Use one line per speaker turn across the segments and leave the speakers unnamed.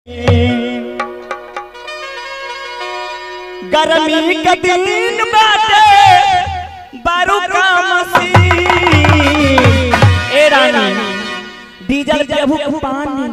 गर्मी के दिन बाटे बारू का मसीन ए रानी डीजल प्रभु के पानी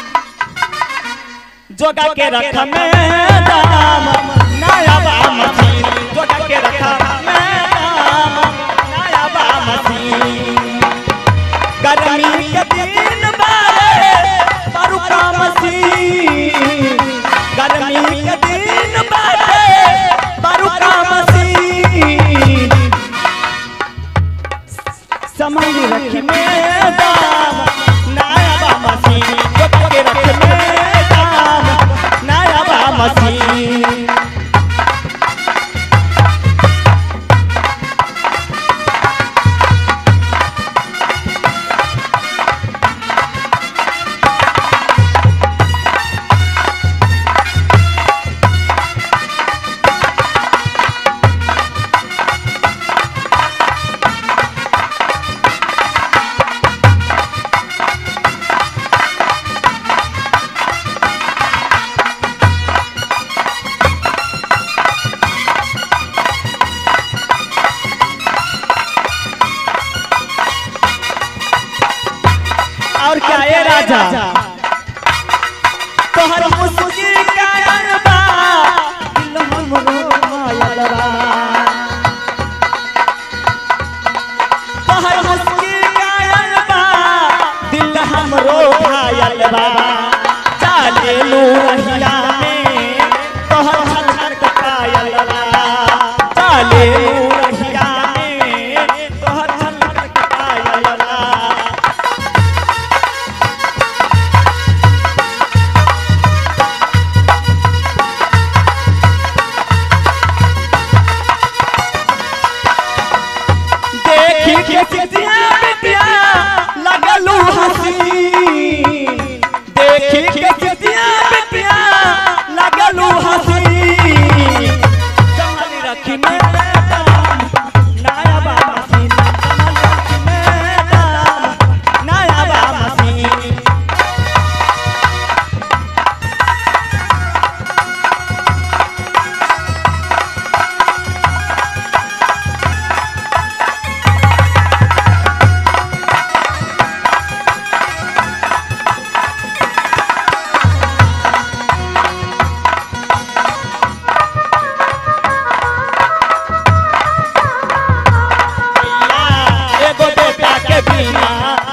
जोगा के रख में दाम नया बा मसीन जोगा के रख में दाम नया बा मसीन गर्मी के दिन बाटे बारू का मसीन गर्मी के दिन बाटे बारू का मसीन समझ रख में दाम नया बा मसीन जोगा के रख में दाम नया बा मसीन और क्या ये राजा तोहर मुस्की का अनबा दिल हमरो घायल बा तोहर मुस्की का अनबा दिल हमरो घायल बा चाले लो रहिया में तोहर छलक के पायल बा चाले लो रहिया में तोहर छलक के पायल बा देखी के सिटिया बिटिया लगलू हसी देखी के सिटिया बिटिया लगलू हसी संभल रखी में दाम, नया बा मसीन संभल रखी में दाम, नया बा मसीन एगो बेटा के बिना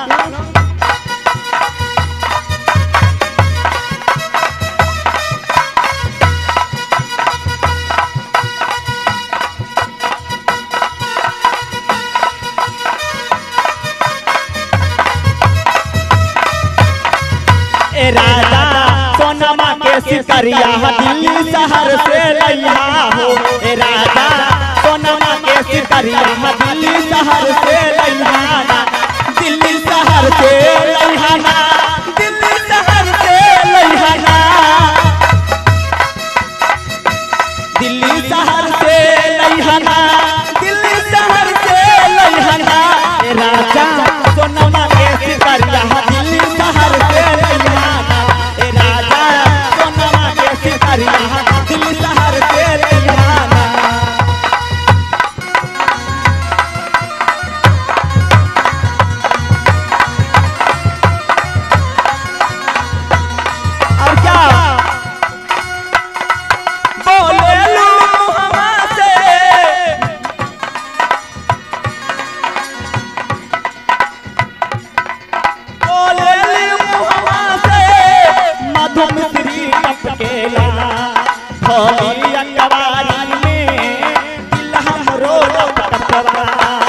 ए राजा सोनमा के सिकरिया दिल्ली शहर से लैया हो ए राजा सोनमा के सिकरिया दिल्ली शहर से लैया दिल्ली शहर से लैहाना दिल्ली शहर से लैहाना दिल्ली शहर से लैहाना दिल्ली शहर से लैहाना ए राजा सोनमा के सिकरिया दिल्ली शहर से लैहाना ए राजा सोनमा के सिकरिया दिल्ली शहर से लैहाना और क्या बोले लू हमसे बोले लू हमसे मधु मिश्री टपकेला भोली अंगवारी में दिल हमरो टपकवा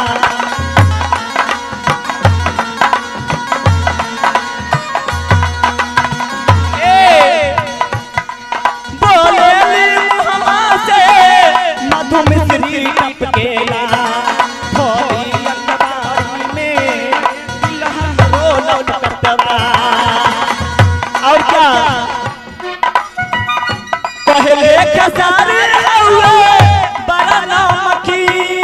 बोले से मधु मिश्री टपकेला भोली अंगवारी में दिल हमरो लौटतवा और क्या पहले खसारे हुए बड़ा नमकी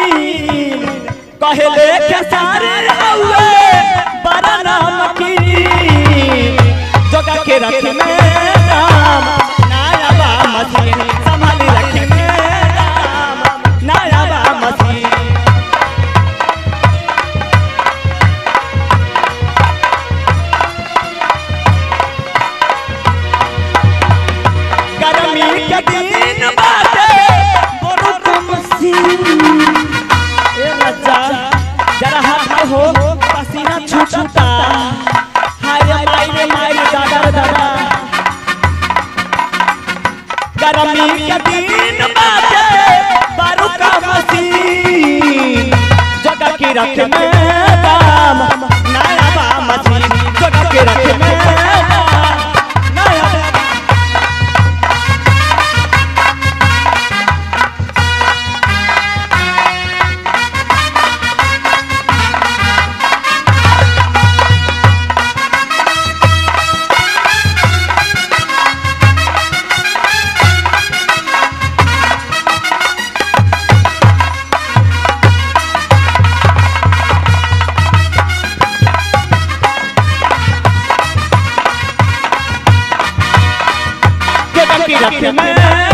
कहले खसारे हुए बड़ा नमकी जोगा के रख में गर्मी के दिन बाटे बारू का मशीन जगह की रख में दाम नया बा मशीन जगह की रख में दाम नया बा जगह की रख में